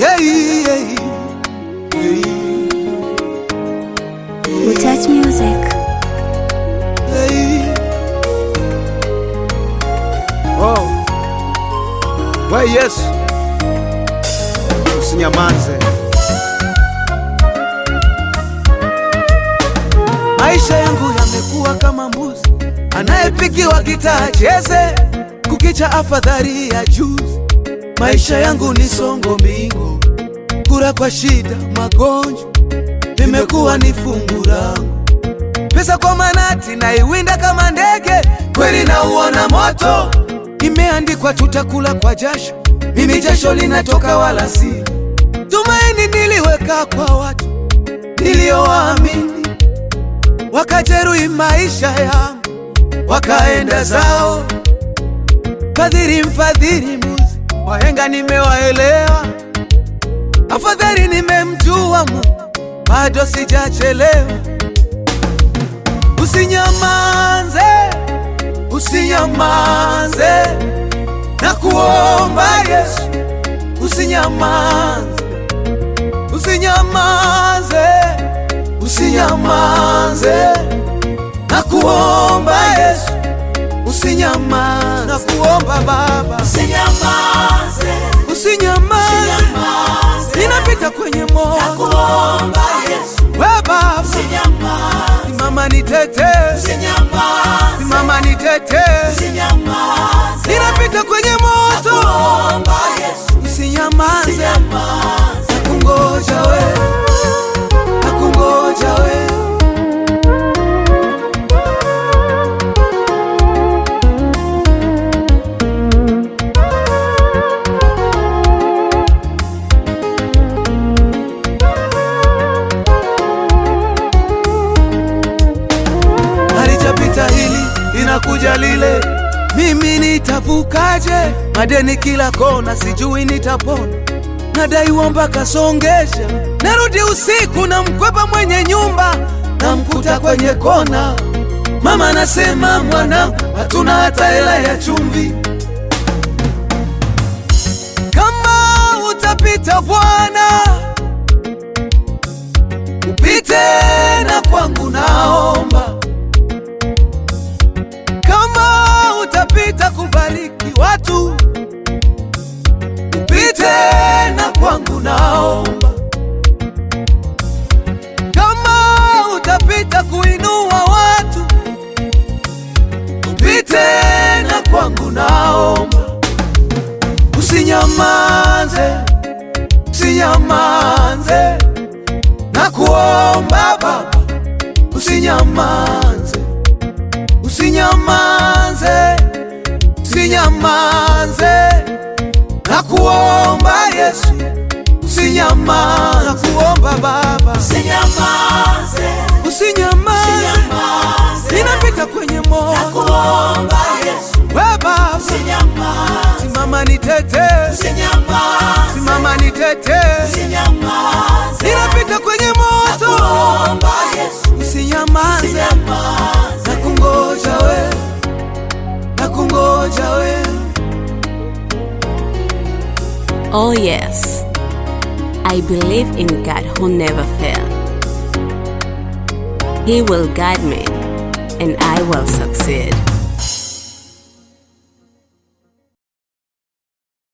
yeah, yeah, yeah. Touch music. Hey. Oh. We Yesu, usinyamaze. Maisha yangu yamekuwa kama mbuzi anayepigiwa gitaa cheze, kukicha afadhali ya juzi. Maisha yangu ni songo mbingu, kura kwa shida, magonjwa limekuwa ni fungu langu pesa kwa manati na iwinda kama ndege, kweli na uona moto. Imeandikwa tutakula kwa jasho, mimi jasho linatoka wala si tumaini. Niliweka kwa watu niliowaamini, wakajeruhi maisha yangu, wakaenda zao. Fadhili mfadhili muzi, wahenga nimewaelewa, afadhali nimemjua Mungu, bado sijachelewa. Usinyamanze, usinyamanze, na kuomba Yesu, usinyamanze, usinyamanze, usinyamanze, na kuomba Yesu, usinyamanze, na kuomba Baba, Usinyamaze, usinyamanze, usinyamaze, ninapita kwenye moto, nakuomba Yesu, we Baba, usinyamaze, simama nitetee, usinyamaze, simama nitetee usinyamaze, ninapita kwenye moto, nakuomba Yesu, usinyamaze, usinyamaze, nakungoja we, nakungoja we. Halijapita hili inakuja lile, mimi nitavukaje? Madeni kila kona, sijui nitapona, nadaiwa mpaka songesha. Narudi usiku na mkwepa mwenye nyumba, namkuta kwenye kona. Mama anasema mwanangu, hatuna hata hela ya chumvi. Kama utapita Bwana, upite na kwangu, naomba kama utapita kubariki watu, upite na kwangu, naomba. Kama utapita kuinua watu, upite na kwangu, naomba. Usinyamaze, usinyamaze, na kuomba Baba, usinyamaze usinyamaze, usinyamaze, na kuomba Yesu, usinyamaze, na kuomba Baba, usinyamaze, usinyamaze, usinyamaze, ninapita kwenye moto, nakuomba Yesu, we Baba, usinyamaze, simama nitetee, usinyamaze, simama nitetee, usinyamaze, ninapita kwenye moto, nakuomba Yesu, usinyamaze, usinyamaze, na kungoja we, na kungoja we. Oh, yes. I believe in God who never fails. He will guide me and I will succeed.